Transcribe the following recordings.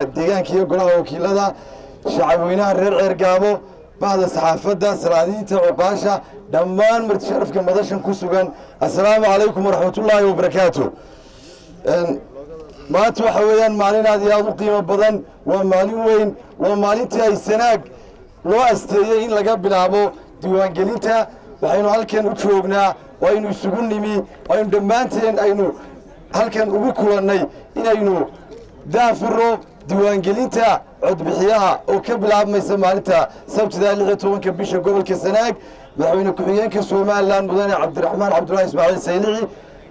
deegaanka iyo golaha wakiilada shacabweynaha reer ceergaamo bahda saxaafadda salaadiinta cuqaasha dhammaan martisharafka madashan ku sugan assalaamu calaykum waraxmatullaahi wabarakaatu maanta waxa weeyaan maalin aad iyo aad u qiimo badan waa maalin weyn waa maalintii ay sanaag loo asteeyey in laga bilaabo diiwaangelinta waxaynu halkan u joognaa waynu isugu nimi waynu dhammaanteen aynu halkan ugu kulannay inaynu daafuro diiwaangelinta codbixiyaha oo ka bilaabmaysa maalinta sabtida lix iyo tobanka bisha gobolka sanaag madaxweyne ku-xigeenka somalilan mudane cabdiraxmaan cabdullahi ismaaciil saylici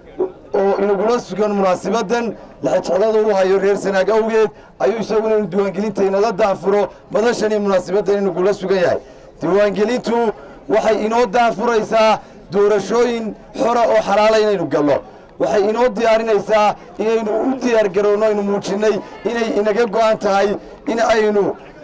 oo inagula sugan munaasibadan laxajeclada u hayo reer sanaag awgeed ayuu isaguna inu diiwaangelinta inala daafuro madashan iyo munaasibadan inagula sugan yahay diiwaangelintu waxay inoo daafuraysaa doorashooyin xora oo xalaala inaynu galno waxay inoo diyaarinaysaa inaynu u diyaar garoonno aynu muujinnay inay inaga go'an tahay in aynu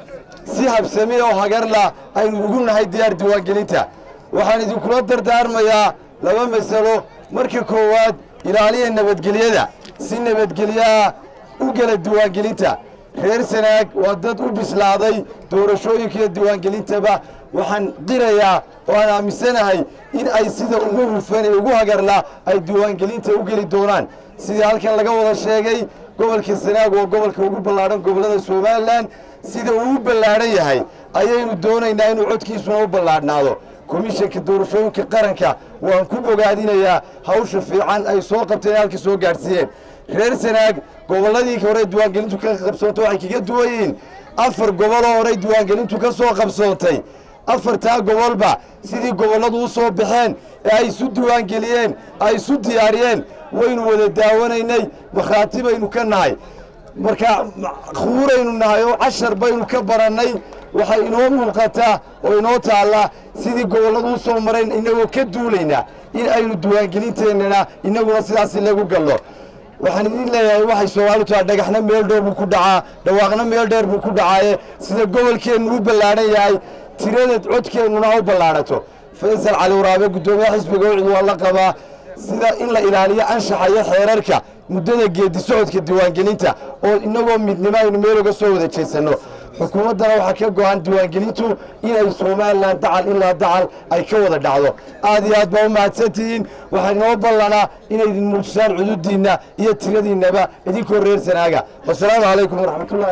si habsame oo hagarla aynu ugu nahay diyaar diiwaangelinta waxaan idinkula dardaarmayaa laba masalo marka koowaad ilaaliya nabadgelyada si nabadgelyaha u gela diiwaangelinta reer sanaag waa dad u bislaaday doorashooyinka iyo diiwaangelintaba waxaan qirayaa oo aan aaminsanahay in ay sida ugu hufan ee ugu hagarla ay diiwaangelinta u geli doonaan sidii halkan laga wada sheegay gobolka sanaag waa gobolka ugu ballaadhan gobollada somalilan sida uu u ballaadhan yahay ayaynu doonaynaa inuu codkiisuna u ballaadhnaado komishanka doorashooyinka qaranka waan ku bogaadinayaa hawsha fiican ay soo qabteen halka soo gaadhsiiyeen reer sanaag gobolladii hore diiwaangelintu ka qabsoontay waxay kaga duwan yihiin afar goboloo horey diiwaangelintu ka soo qabsoontay afartaa gobolba sidii gobolladu u soo baxeen ee ay isu diiwaangeliyeen ay isu diyaariyeen waynu wada daawanaynay markhaati baynu ka nahay marka khuuraynu nahay oo cashar baynu ka barannay waxay inoo muuqataa oo inoo taallaa sidii gobolladu u soo marayn innagoo ka duulaynaa in aynu diiwaangelinteennana innaguna sidaasi lagu galno waxaan idin leeyahay waxay soomaalidu tahay dhagaxna meel dhow buu ku dhacaa dhawaaqna meel dheer buu ku dhacaaye sida gobolkeennu u ballaadhan yahay tirada codkeennuna ha u ballaadhato faysal cali waraabe guddoomiyaha xisbiga wicdu waa la qabaa sida in la ilaaliyo anshaxa iyo xeerarka muddada geedi socodka diiwaangelinta oo innagoo midnimo aynu meel uga soo wada jeesanno xukuumaddana waxaa ka go-an diiwaangelintu inay somalilan dacal ilaa dacal ay ka wada dhacdo aad iyo aad baa u mahadsantihiin waxaa inoo ballanaa inay idin muujisaan cududiinna iyo tiradiinnaba idinkoo reer sanaaga wasalaamu calaykum waraxmatullahi